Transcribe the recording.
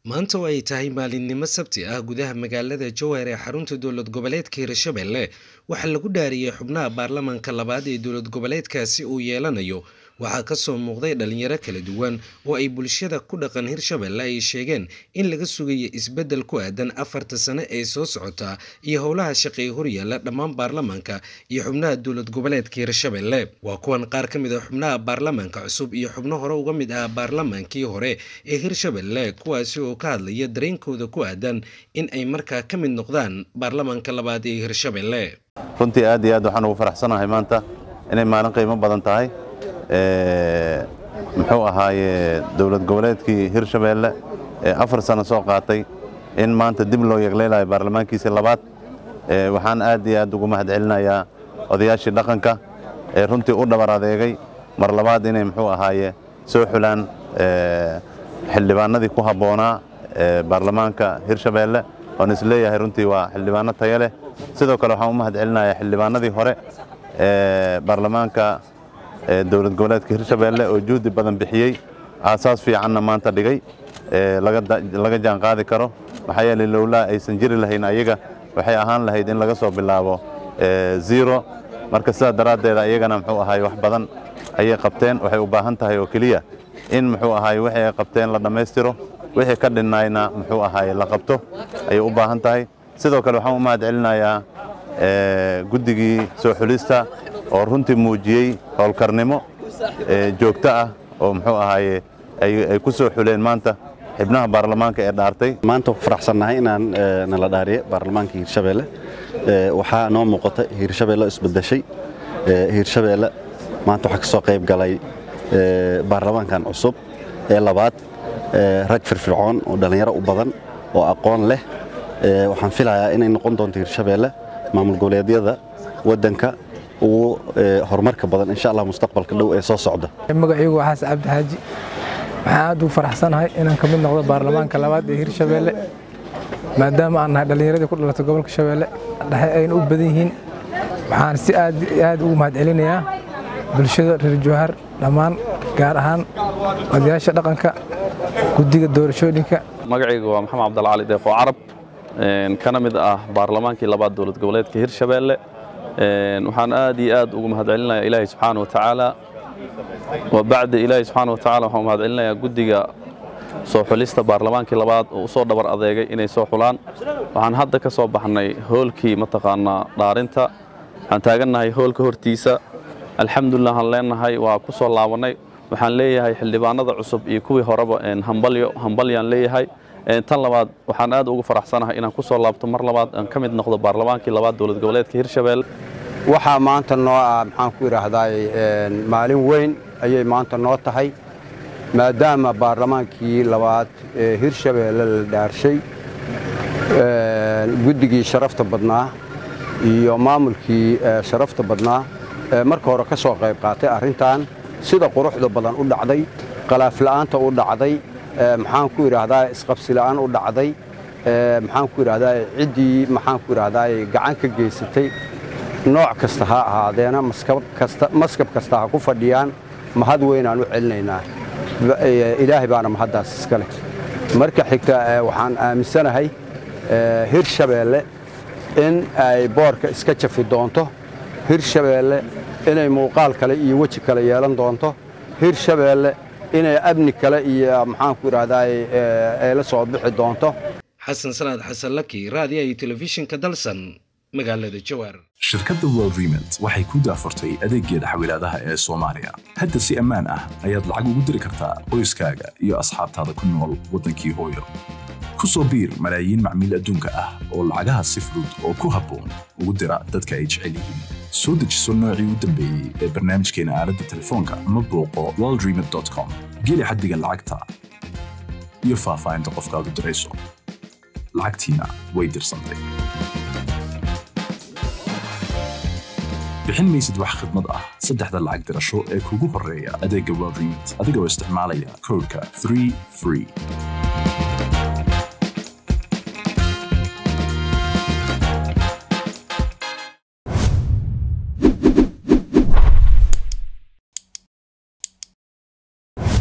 maanta oo ay tahay maalinimo sabti ah gudaha magaalada jowhar ee xarunta dowlad goboleedka hirshabelle waxaa lagu dhaariyey xubnaha baarlamaanka labaad ee dowlad goboleedkaasi uu yeelanayo waxaa kasoo muuqday dhalinyaro kala duwan oo ay bulshada ku dhaqan hirshabelle ay sheegeen in laga sugayo isbeddel ku aadan afarta sane ee soo socota iyo howlaha shaqeey horyaala dhammaan baarlamaanka iyo xubnaha dowlad goboleedka hirshabelle waa kuwan qaar ka mid a xubnaha baarlamaanka cusub iyo xubno hore uga mid ah baarlamaankii hore ee hirshabelle kuwaasi oo ka hadlaya dareenkooda ku aadan in ay markaa ka mid noqdaan baarlamaanka labaad ee hirshabelle runtii aad iyo aad waxaan ugu faraxsanahay maanta inay maalin qiimo badan tahay muxuu ahaaye dowlad goboleedkii hirshabeelle ee afar sano soo qaatay in maanta dib loo yeegleelayo baarlamaankiisii labaad waxaan aad iyo aad ugu mahad celinayaa odayaashii dhaqanka ee runtii u dhabar adeegay mar labaad inay muxuu ahaaye soo xulaan xildhibaanadii ku habboonaa baarlamaanka hirshabeelle oon isleeyahay runtii waa xildhibaano tayo leh sidoo kale waxaan u mahad celinayaa xildhibaanadii hore ee baarlamaanka dowlad goboleedka hirshabeelle oo juhdi badan bixiyey aasaas fiicanna maanta dhigay laga jaan qaadi karo maxaa yeelay lowlaa aysan jiri lahayn ayaga waxay ahaan lahayd in laga soo bilaabo zero marka sidaa daraaddeeda ayagana muxuu ahaay wax badan ayay qabteen waxay u baahan tahay oo keliya in muxuu ahaay wixii ay qabteen la dhammaystiro wixii ka dhinayna muxuu ahaay la qabto ayay u baahan tahay sidoo kale waxaan u mahad celinayaa guddigii soo xulista oo runtii muujiyey howlkarnimo joogto ah oo muxuu ahaaye ay ku soo xuleen maanta xibnaha baarlamaanka ee dhaartay maanta ku faraxsannahay inaan nala dhaariye baarlamaanka hiirshabeelle waxaa noo muuqata hiirshabeelle isbedeshay hiirshabeelle maanta waxaa ka soo qayb galay baarlamaankan cusub ee labaad rag firfircoon oo dhallinyaro u badan oo aqoon leh waxaan filayaa inay noqon doonto hiirshabeelle maamul goboleedyada waddanka ugu horumarka badan insha allah mustaqbalka dhow ee soo socda magacaygu waxaas cabdi xaaji waxaan aad ugu faraxsanahay inaan ka mid noqdo baarlamaanka labaad ee hirshabeelle maadaama aan nahay dhallinyaradii ku dhalatay gobolka shabeelle dhexe ayna u badan yihiin waxaan si aad aad ugu mahad celinayaa bulshada reer jowhar dhammaan gaar ahaan odayaasha dhaqanka guddiga doorashooyinka magacaygu waa maxamed cabdalcali deeqo carab kana mid ah baarlamaankii labaad dowlad goboleedka hirshabeelle waxaan aad iyo aad ugu mahad celinayaa ilaahay subxaana wa tacaala wa bacda ilaahay subxaana wa tacala waxaan mahad celinayaa guddiga soo xulista baarlamaankii labaad oo u soo dhabar adeegay inay soo xulaan waxaan hadda ka soo baxnay hoolkii mataqaanaa dhaarinta waxaan taagannahay hoolka hortiisa alxamdulilah waxaan leenahay waa ku soo laabannay waxaan leeyahay xildhibaanada cusub iyo kuwii horeba hambalyo hambalyaan leeyahay tan labaad waxaan aad ugu faraxsanahay inaan ku soo laabto mar labaad aan ka mid noqdo baarlamaankii labaad dowlad goboleedka hirshabelle waxaa maanta noo ah maxaan ku idhaahdaa maalin weyn ayay maanta noo tahay maadaama baarlamaankii labaad ee hirshabeelle la dhaarshay guddigii sharafta badnaa iyo maamulkii sharafta badnaa marka hore ka soo qayb qaatay arrintan sida quruxda badan u dhacday qalaafla'aanta u dhacday maxaan ku idhaahdaa isqabsila'aan u dhacday maxaan ku idhaahdaa ciddii maxaan ku idhaahdaa gacan ka geysatay nooc kasta ha ahaadeena maskab kasta ha ku fadhiyaan mahad weynaan u celinaynaa ilaahay baana mahaddaas iska leh marka xigta waxaan aaminsanahay hirshabeelle in ay boorka iska jafi doonto hirshabeelle inay muuqaal kale iyo weji kale yeelan doonto hirshabeelle inay amni kale iyo maxaanku idhaahdaa ay la soo bixi doonto xasan salaad xasan laki raadiya iyo telefishinka dalsan magaalada jowhar shirkadda world remont waxay ku daafurtay adeeggeeda xawilaadaha ee soomaaliya hadda si ammaan ah ayaad lacag ugu diri kartaa qoyskaaga iyo asxaabtaada ku nool waddankii hooyo ku soo biir malaayiin macmiil adduunka ah oo lacagaha si fudud oo ku habboon ugu dira dadka ay jecel yihiin soo dejiso noocii u dambeeyey ee barnaamijkeena aaladda telefoonka ama booqo worldremont com geli xaddiga lacagta iyo faahfaahinta qofkaad u dirayso lacagtiina way dirsantay bixin maysid wax khidmad ah saddexda lacag dirasho ee kugu horreeya adeegga world remont adigoo isticmaalaya koodhka 3 free